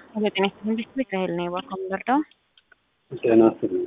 በጤና መንግስት ቤት ራሄል ነው የባኮ ምበርዳው ጤና ይስጥልኝ።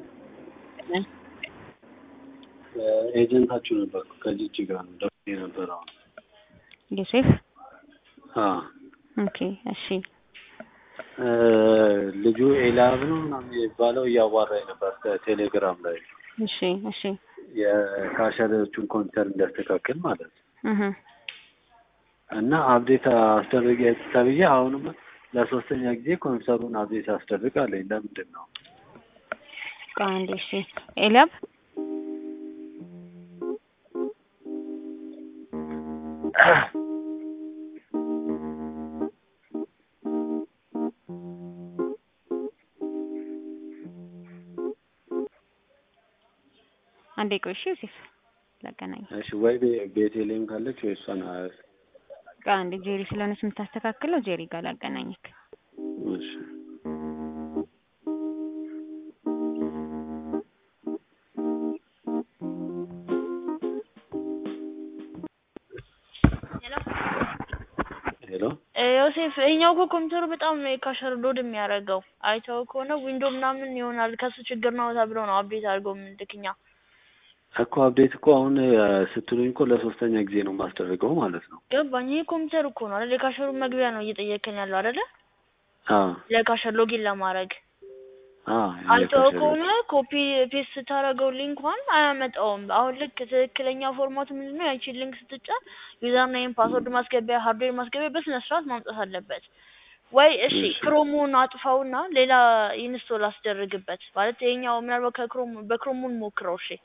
ኤጀንታችሁ ነበርኩ ከጂጂ ጋር ነው ደውዬ የነበረው። ዮሴፍ አዎ ኦኬ እሺ እ ልጁ ኤላብ ነው ምናምን የሚባለው እያዋራኝ ነበር ቴሌግራም ላይ እሺ እሺ የካሸሪዎቹን ኮምፒውተር እንዲያስተካክል ማለት ነው። እህ እና አብዴት አስደርግ ተብዬ አሁንም ለሶስተኛ ጊዜ ኮምፒውተሩን አብዴት አስደርግ አለኝ። ለምንድን ነው? አንዴ እሺ ኤልያብ አንዴ ቆይ እሺ ዮሴፍ ላገናኝ እሺ ወይ ቤ- ቤቴሌም ካለች ወይ እሷን አ- አንዴ ጄሪ ስለሆነች የምታስተካክለው ጄሪ ጋር ላገናኝክ እሺ ሄሎ ዮሴፍ ይሄኛው እኮ ኮምፒውተሩ በጣም ነው የካሸር ሎድ የሚያደርገው። አይተው ከሆነ ዊንዶ ምናምን ይሆናል ከሱ ችግር ነው ተብሎ ነው አፕዴት አድርገው የምንልክኛ። እኮ አፕዴት እኮ አሁን እ ስትሉኝ እኮ ለሶስተኛ ጊዜ ነው የማስደርገው ማለት ነው። ገባኝ። ይሄ ኮምፒውተር እኮ ነው አይደል? የካሸሩ መግቢያ ነው እየጠየከኝ ያለው አይደለ? አዎ ለካሸር ሎጊን ለማድረግ አዎ አይተው የካሸሪ- ከሆነ ኮፒ ፔስት ስታደርገው ሊንኳን አያመጣውም። አሁን ልክ ትክክለኛ ፎርማቱ ምንድን ነው? ያቺን ሊንክ ስትጫን ዩዘር ኔም፣ ፓስወርድ ማስገቢያ፣ ሃርድዌር ማስገቢያ በስነ ስርዓት ማምጣት አለበት። ወይ እሺ እሺ። ክሮሙን አጥፋውና ሌላ ኢንስቶል አስደርግበት። ማለት ይሄኛው ምናልባት ከክሮም በክሮሙን ሞክረው። እሺ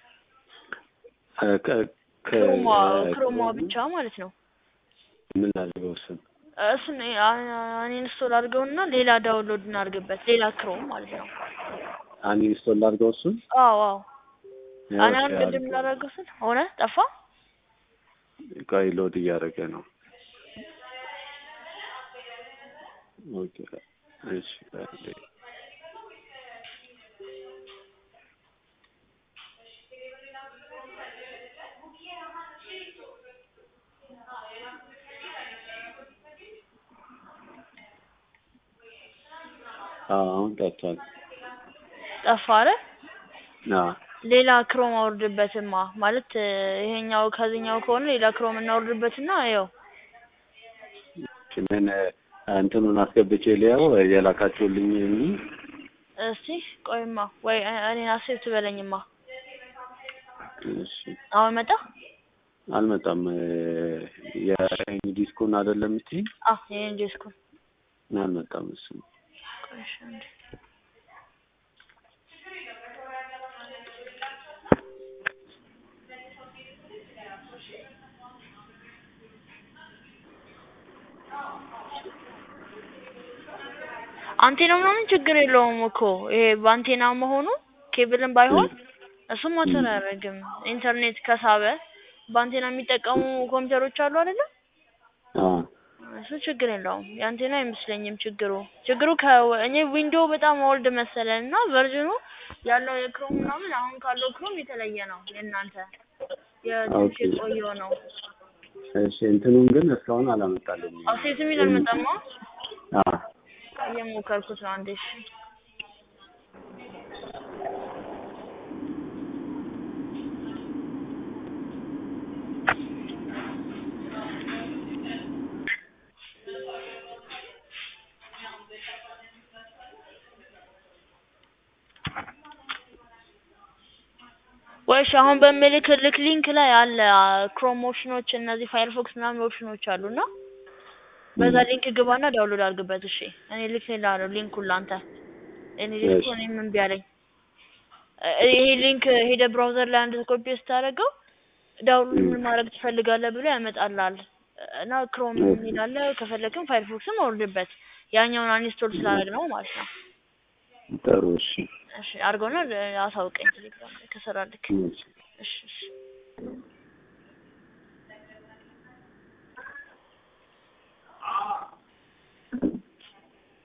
እ ከ- ከ- ክሮሟ እ ክሮሟ ብቻ ማለት ነው። ምን ላድርገው እሱን? እሱን ኢንስቶል አድርገውና ሌላ ዳውንሎድ እናድርግበት። ሌላ ክሮም ማለት ነው። አንኢንስቶል ላድርገው እሱን? አዎ አዎ። እኔ አሁን ኦኬ፣ ቅድም አድርገው። ላደረገው ስል ሆነ ጠፋ። ቆይ ሎድ እያደረገ ነው። ኦኬ እሺ አንዴ። አዎ አሁን ጠፍቷል። ጠፋ አይደል? አዎ ሌላ ክሮም አውርድበትማ ማለት እ ይሄኛው ከዚህኛው ከሆነ ሌላ ክሮም እናውርድበትና ያው ምን እ እንትኑን አስገብቼ ሊያው የላካችሁልኝ የሚል እስቲ ቆይማ ወይ እ- እኔን አሴብ ትበለኝማ። እሺ አሁን መጣ። አልመጣም። እ የዲስኩን አይደለም እስቲ አዎ ይሄን ዲስኩ አልመጣም እሱ ቆይ እሺ አንዴ አንቴና ምናምን ችግር የለውም እኮ ይሄ በአንቴና መሆኑ ኬብልን ባይሆን እሱም ማተር አያደርግም። ኢንተርኔት ከሳበ በአንቴና የሚጠቀሙ ኮምፒውተሮች አሉ አይደለ? አዎ እሱ ችግር የለውም። የአንቴና አይመስለኝም ችግሩ። ችግሩ ከ እኔ ዊንዶው በጣም ኦልድ መሰለን እና ቨርዥኑ ያለው የክሮም ምናምን አሁን ካለው ክሮም የተለየ ነው። የእናንተ የትንሽ ኦኬ። የቆየው ነው። እሺ እንትኑን ግን እስካሁን አላመጣልኝም። አሴት የሚል አልመጣማ። አዎ እየሞከርኩት ነው። አንዴ እሺ ወይሽ አሁን በምልክልክ ሊንክ ላይ አለ ክሮም ኦፕሽኖች እነዚህ ፋየርፎክስ ምናምን ኦፕሽኖች አሉና በዛ ሊንክ ግባና ዳውንሎድ አድርግበት። እሺ እኔ ልክ ላለው ሊንኩን ላንተ እኔ ሊንኩ እሺ። እኔም እምቢ አለኝ። እ ይሄ ሊንክ ሄደ ብራውዘር ላይ አንድ ኮፒ ስታደርገው ዳውንሎድ ምን ማድረግ ትፈልጋለህ ብሎ ያመጣልሃል። እና ክሮም ኦኬ። የሚል አለ ከፈለክም ፋየርፎክስም አውርድበት። ያኛውን አንስቶል ስላደረግ ነው ማለት ነው። ጥሩ እሺ እሺ አድርገውና አሳውቀኝ ቴሌግራም ላይ ከሰራልክ። እሺ። እሺ እሺ